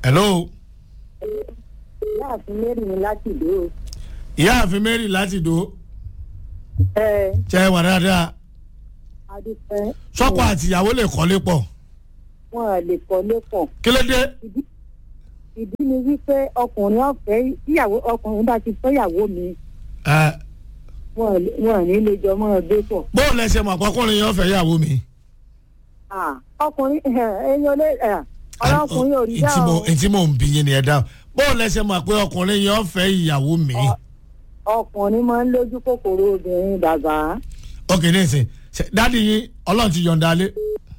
hello láàfin mary ní láti ìlú o. ìyáàfin mary láti dò ẹ ṣe wà dáadáa adúpẹ́. sọ́kọ àtìyàwó lè kọ́lé pọ̀ wọn à lè kọ́lé pọ̀. kí ló dé ìdí ni wípé ọkùnrin ọ̀fẹ́ ìyàwó ọkùnrin bá ti fẹ́yàwó mi ẹ wọn à lè- wọn à ní lè jọ mọ́ ọ gbé pọ̀. bóun lẹ ṣe mọ̀ àpọ́kùnrin yẹn fẹ́ yàwó mi. Ah, ọkùnrin ẹyọ lé ọ̀rọ̀ ọkùnrin ò rí dá Ntí o. mo- ntí mò ń bí yín ni ẹ dáhùn bóun lẹ ṣe mọ̀ pé ọkùnrin yẹn fẹ́ ìyàwó mi. Ọ- ọkùnrin máa ń lójú kòkòrò obìnrin bàbá. ok ní ìsìn ṣe- dádì yín ọlọ́run ti yọ̀ǹda lé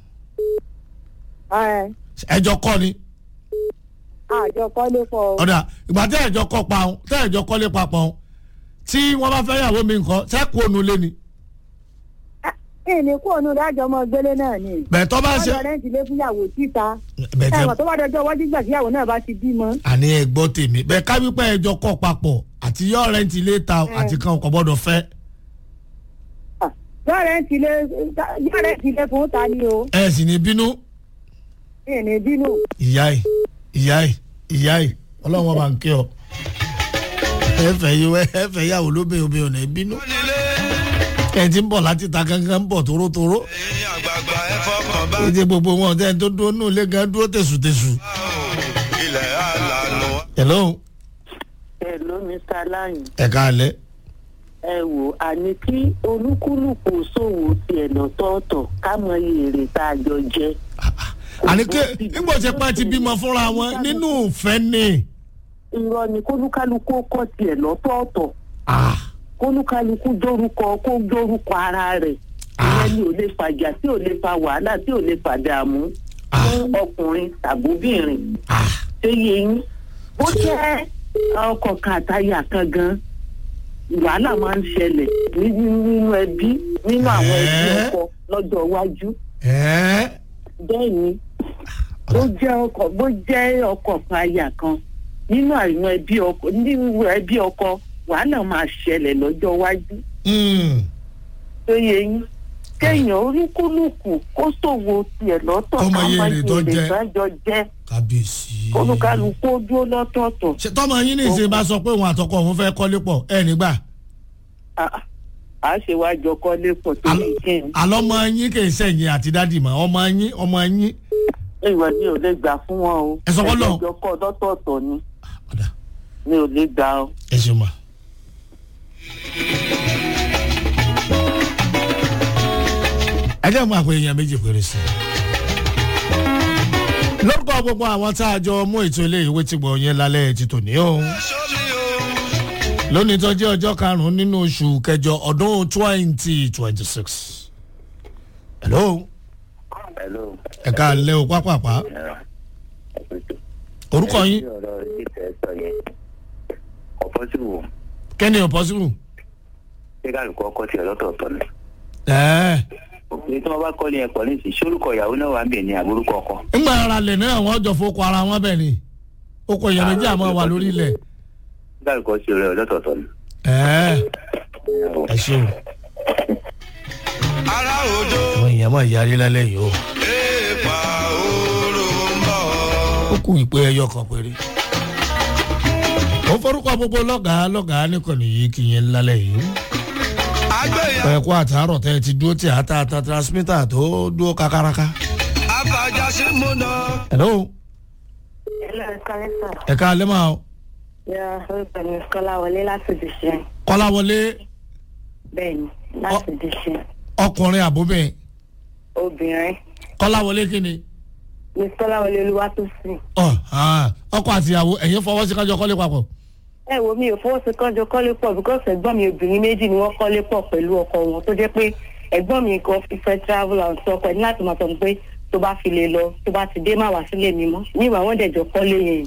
Ẹ, ẹjọ́ kọ́ ni àjọ kọ́lé pọ̀ o. ọ̀dà ìgbà tẹ́ ẹ̀jọ́ kọ́ pa òun tẹ́ ẹ̀jọ́ kọ́lé papọ̀ òun tí wọ́n bá fẹ́ yàwó mi nǹkan sẹ́kù ònú lé ni ìní kú ònú dájọ́ ọmọ gbélé náà ni. bẹ́ẹ̀ tọ́ bá ṣe ọjọ́ rẹ̀ ń tilé fúnyàwó síta. bẹ́ẹ̀ tẹ́ ẹ̀wọ̀n tó bá dọjọ́ iwájú gbà tíyàwó náà bá ti bímọ. àní ẹ gbọ́ tèmi bẹ́ẹ̀ ká wípé ẹjọ́ kọ́ papọ̀ àti yọ rẹ́ǹtì ilé ta àti kan kò gbọ́dọ̀ fẹ́ yọ rẹ̀ ń tilé yọ rẹ̀ ń tilé fún ta ni o. ẹ sì ní bínú ìní bínú. ìyá ẹ ìyá ẹ ìyá ẹ ọlọ́run ọba ń kí ọ ẹ fẹ́ yíwọ ẹ fẹ́ yàwó lóbìn obìnrin ò ní bínú ẹ ti ń bọ̀ láti ta kankan ń bọ̀ tórótóró ẹ̀yin àgbààgbà ẹ fọkàn bá ẹ ti gbogbo wọn ọ̀tẹ́ tó dúró nù lé gan dúró tẹ̀sùtẹ̀sù. ilẹ̀ àlànà. hello Hello, Mr. Láyìn. ẹ káalẹ́ ẹ wò àní kí olúkúlùkù ṣòwò tiẹ̀ lọ́tọ̀ọ̀tọ̀ ká mọ iye èrè tá a jọ jẹ. àní ké nígbà tí pẹ́ ti bímọ fúnra wọn nínú ìfẹ́ ni irọ́ ni kólúkálukú kọ́ tiẹ̀ lọ́tọ̀ọ̀tọ̀ Ah, kólúkálukú dórúkọ kó dórúkọ ara rẹ̀ ìyẹn ni ò lè fàjà tí ò lè fa wàhálà tí ò lè fa dààmú Ah. fún ọkùnrin tàbóbìnrin ah, ṣé yé yín bó jẹ́ ọkọ̀ kan àtàyà kan gan wàhálà máa ń ṣẹlẹ̀ ní- nínú ẹbí nínú àwọn ẹbí Ẹ́. ọkọ lọ́jọ́ iwájú ẹ́ bẹ́ẹ̀ ni bó jẹ́ ọkọ̀ bó jẹ́ ọkọ̀ kan àyà kan nínú àwọn ẹbí ọkọ nínú ẹbí ọkọ wàhálà máa ṣẹlẹ̀ lọ́jọ́ iwájú mm, tó yẹ yín kéèyàn oríkúlùkù kó ṣòwò tiẹ̀ lọ́tọ̀ Kó mọ iye èrè tó jẹ. ìdájọ́ jẹ́ kábíyèsí. olúkálukú ó dúró lọ́tọ̀ọ̀tọ̀ ṣe tọ́mọ yín ní ìsìn bá sọ pé òun àtọkọ òun fẹ́ kọ́lé pọ̀ ẹ nígbà Ah, a ṣe wá jọ kọ́lé pọ̀ tó lè jẹ́ ní. àlọ́mọ yín kì í sẹ̀yìn àti dádì mọ́ ọmọ yín ọmọ yín ìwọ ni ò lè gbà fún wọn o. Ẹ sọ fọ́lọ́. ẹjọ́ kọ́ lọ́tọ̀ọ̀tọ̀ ni ọ̀dà mi ò lè gbà o. ẹ ṣe mà. ẹ jẹ́ mú àpò èèyàn méjì péré sí i. lórúkọ gbogbo àwọn tá a jọ mú ètò ilé ìwé tí gbọ̀ yẹn lálẹ́ ti tòní o. sómi o. lónìí tó jẹ́ ọjọ́ karùn-ún nínú oṣù kẹjọ ọdún twenty twenty six. hello Hello. ẹ ká lẹ́ o pápápá orúkọ yín ọ̀rọ̀ ìdíje sọ yẹn ọ̀pọ̀ sí wò kẹ́ni ọ̀pọ̀sibù. ṣé kálukú ọkọ tiẹ̀ lọ́tọ̀ọ̀tọ̀ ni. ẹ̀ẹ́ òpin tí wọ́n bá kọ́lé yẹn pọ̀ ní ìsìn sórúkọ ìyàwó náà wà ń bẹ̀ ní àbúrúkọ ọkọ. ńgbà ara lẹ̀ náà wọ́n jọ fowó ara wọn bẹ̀ ni ó kọ èèyàn méjì àmọ́ wà lórí ilẹ̀. ṣé kálukú ọtí rẹ̀ lọ́tọ̀ọ̀tọ̀ ni. ẹ̀ẹ́ ẹ ṣe o ara òjò àwọn èèyàn máa yarí lálẹ́ yìí o èèpà òòrò ń bọ̀. ó kù ìpè ẹyọ kan péré. ó forúkọ gbogbo lọ́gàá lọ́gàá nìkànnì yìí kì í yẹn lálẹ́ yìí. àgbẹ̀yà ẹ kó àtàárọ̀ tẹ́ ẹ ti dúró tí àtà àtà transmitter tó dúró kakaraka. àfàjàsí múná. hello ẹlẹ́ kálẹ́sà ẹ ká lẹ́ máa yà orúkọ mi kọ́lá wọlé láti dìṣẹ́ kọ́láwọlé bẹ́ẹ̀ ni láti dìṣẹ́ ọkùnrin àbóbìn obìnrin kọ́láwọlé kí ni. mi kọ́lá wọlé olúwa tó sìn. ọ ah, ọkọ àtìyàwó ẹ̀yin fọwọ́ sí kájọ kọ́lé papọ̀. ẹ wo mi ò fọwọ́ sí kánjọ kọ́lé pọ̀ because ẹ̀gbọ́n mi obìnrin méjì ni wọ́n kọ́lé pọ̀ pẹ̀lú ọkọ wọn tó jẹ́ pé ẹ̀gbọ́n mi kan fi fẹ́ travel and sọ pé ní láti máa sọ pé tó bá fi lè lọ tó bá ti dé má wá sílé mi mọ́ níwà wọ́n dẹ̀jọ́ kọ́lé yẹn.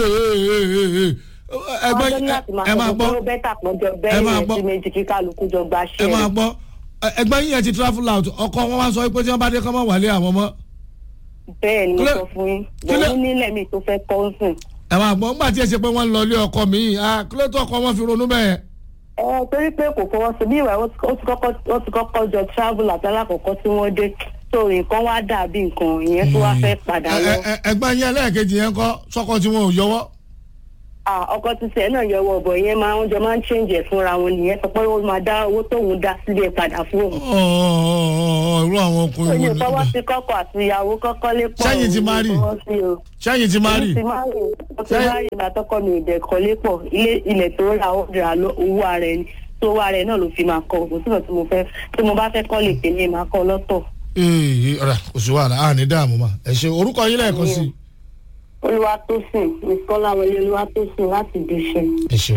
ẹgbẹ́ wọ́n ní láti máa ẹ máa sọ pé gbọ́ ó bẹ́tà pọ́njọ ẹ bẹ́ẹ̀ máa yẹn gbọ́. sí méjì kí kálukú jọ gba ẹ ṣẹ́ máa gbọ́ ẹgbẹ́ yín yẹn ti travel out ọkọ wọn wá sọ pé tí wọ́n bá dé kọ́ mọ́ wálé àwọn mọ́ bẹ́ẹ̀ ni mo kílẹ̀- sọ fún yín kílẹ̀- bòun nílẹ̀ mi tó fẹ́ kọ́ ń sìn. ẹ máa gbọ́ nígbà tí ẹ ṣe pé wọ́n ń lọ ilé ọkọ mi kílẹ̀ tó ọkọ wọn fi ronú bẹ́ẹ̀. ẹ torí pé kò fọwọ́ sí bí ìwà ó ti kọ́kọ́ ó ti kọ́kọ́ jọ travel àti alákọ̀ọ́kọ́ tí wọ́n dé so nǹkan wá dàbí nǹkan ìyẹn tó wá fẹ́ padà Ẹ- lọ ẹ- ẹ- ẹgbẹ́ yẹn lẹ́ẹ̀kejì yẹn kọ́ sọ́kọ tí wọn ò yọwọ́. Ah, ọkọ títẹ náà yọwọ ọbọ yẹn máa ń jọ máa ń change ẹ fúnra wọn nìyẹn sọ pé ó máa dá owó tóun dá sílẹ̀ padà fún òun. Ọ̀ọ̀, irú àwọn ọkùnrin Oye wo fọwọ́ ni. sí kọ́kọ́ àti ìyàwó kọ́kọ́ lé pọ̀. Sẹ́yìn ti marry? fọwọ́ sí o. sẹ́yìn ti máa rí. Mo ti marry. Mo ti Sẹ́yìn- marry ìgbà tọkọ mi ò dẹ̀ kọ́lé pọ̀. Ilé ilẹ̀ tó ra ó ra lọ owó ara ẹni. Tó owó ara ẹ náà ló fi máa kọ́. Kò síbẹ̀ tí mo fẹ́ tí mo bá fẹ́ kọ́ lè tèmi máa kọ́ lọ́tọ̀. ee ọ̀rẹ́ kò sí wàhálà a ní dààmú ma ẹ ṣe orúkọ yín lẹ́ẹ̀kan sí. Olúwatósìn, Miss Kọ́láwọlé Olúwatósìn láti Dùṣẹ́. ẹ ṣeun.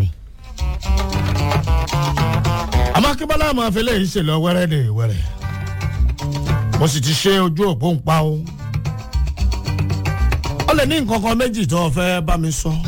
àmọ́ akínbọ́lá àmọ́ afẹ́lẹ́ yìí ṣe lọ wẹ́rẹ́ dè wẹ́rẹ́ mo sì ti ṣe ojú òpó ń pa o. ó lè ní nǹkan kan méjì tó o fẹ́ bá mi sọ.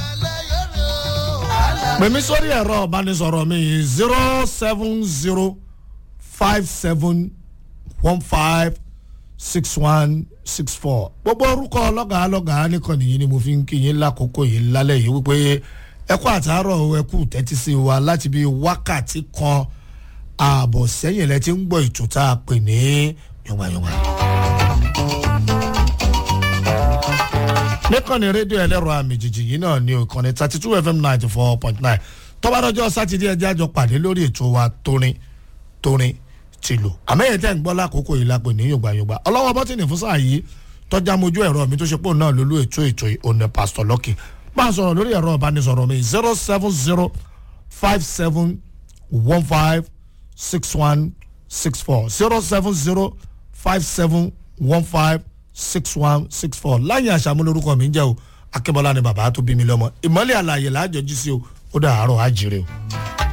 pè mí sórí ẹ̀rọ ìbánisọ̀rọ̀ mi zero seven zero five seven one five six one six four gbogbo orúkọ ọlọ́gàá lọ́gàá nìkan nìyí ni mo fi ń kí yín lákòókò yìí lálẹ́ yìí wípé ẹ kú àtàárọ̀ o, ẹ kú tẹ́tí sí wa láti bí wákàtí kan ààbọ̀ sẹ́yìn lẹ ti ń gbọ́ ètò tá a pè ní yọ̀ngbàyọ̀ngbà. níkànnì rédíò ẹlẹ́rọ àmì jìjì yìí náà ní ìkànnì thirty two fm ninety four point nine tọ́bárọ́jọ́ sátidé ẹjẹ́ àjọ pàdé lórí ètò wa tórin tórin tìlù àmẹ́yẹ tẹ́ ń gbọ́ lákòókò yìí lápè ní yògbàyògbà ọlọ́wọ́ bọ́tìnì fún sáà yìí tọ́já mojú ẹ̀rọ mi tó ṣe pò náà lólú ètò ètò òní pásítọ̀ lọ́kì máa sọ̀rọ̀ lórí ẹ̀rọ ìbánisọ̀rọ̀ mi zero seven zero five seven one five six one six four zero seven zero five seven one five six one six four láyé àṣàmúlórúkọ mi ń jẹ́ o akébọ́lá ni bàbá tó bí mi lọ́mọ ìmọ̀lẹ́ àlàyé làájọjú sí o ó dà àárọ̀ àjèrè o.